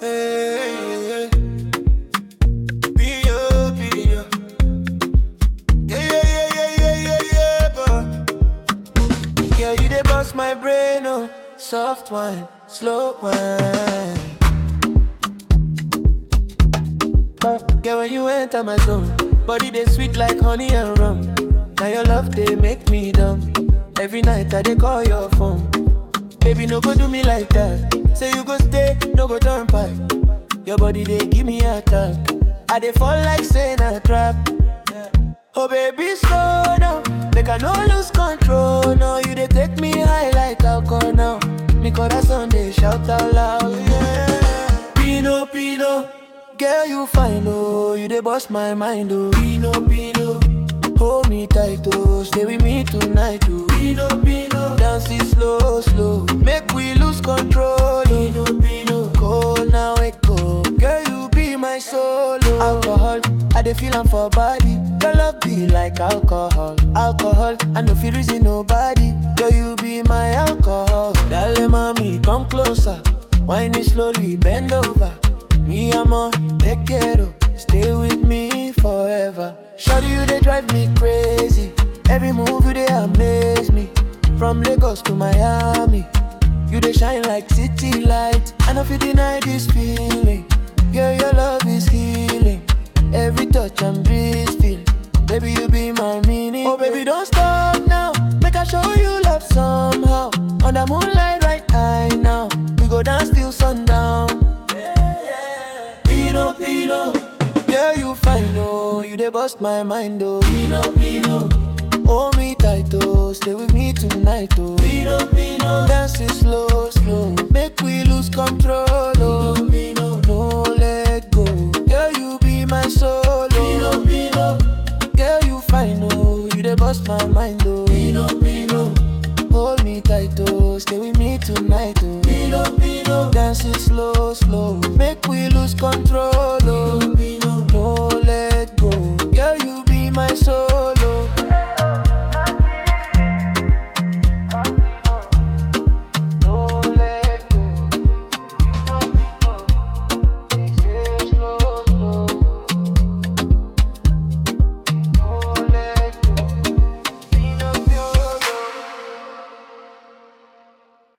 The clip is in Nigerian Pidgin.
Hey, Pio, Pio. Yeah, yeah, yeah, yeah, yeah, yeah, boy. Yeah, you dey bust my brain, oh. Soft wine, slow wine. Yeah, when you enter my zone, body they sweet like honey and rum. Now your love they make me dumb. Every night I they call your phone. Baby, no go do me like that. Say you go stay, no go turn back. Your body they give me a tap. I they fall like saying a trap. Oh baby, slow down. Make I no lose control. No, you they take me high like alcohol now. Me corazón they shout out loud. Yeah. Pino, Pino. Girl, you fine, oh. You they bust my mind, oh. Pino, Pino. Hold me tight, oh. Stay with me tonight, oh. Pino, Pino. Dance it slow, slow. Make we lose control, oh. Pino, Pino. Cold now, it go. Girl, you be my soul, oh. Alcohol, I dey feel am for body. Your love be like alcohol, alcohol. I no feel reason nobody. Girl, you be my alcohol. Dale mami, come closer. Wine it slowly, bend over. Me, I'm on, te quiero. Stay with me forever. Shawty, you they drive me crazy. Every move you they amaze me. From Lagos to Miami, you they shine like city lights. I know if you deny this feeling, girl, your love is healing. Every touch and breeze feel. Baby, you be my meaning. Oh, baby, don't stop now. Make I show you love somehow. On the moonlight right high now. We go dance till sundown. Pino, Pino. Girl, you fine, oh. You dey bust my mind, oh. Pino, Pino. Hold me tight, oh. Stay with me tonight, oh. Pino, Pino. Dance it slow, slow. Make we lose control, oh. Pino, Pino. No let go. Girl, you be my soul, oh. Pino, Pino. Girl, you fine, oh. You dey bust my mind, oh. Pino, Pino. Hold me tight, oh. Stay with me tonight, oh. Pino, Pino. Dance it slow, slow. Make we lose control, oh. Pino, Pino. No let go. Girl, you be my soul,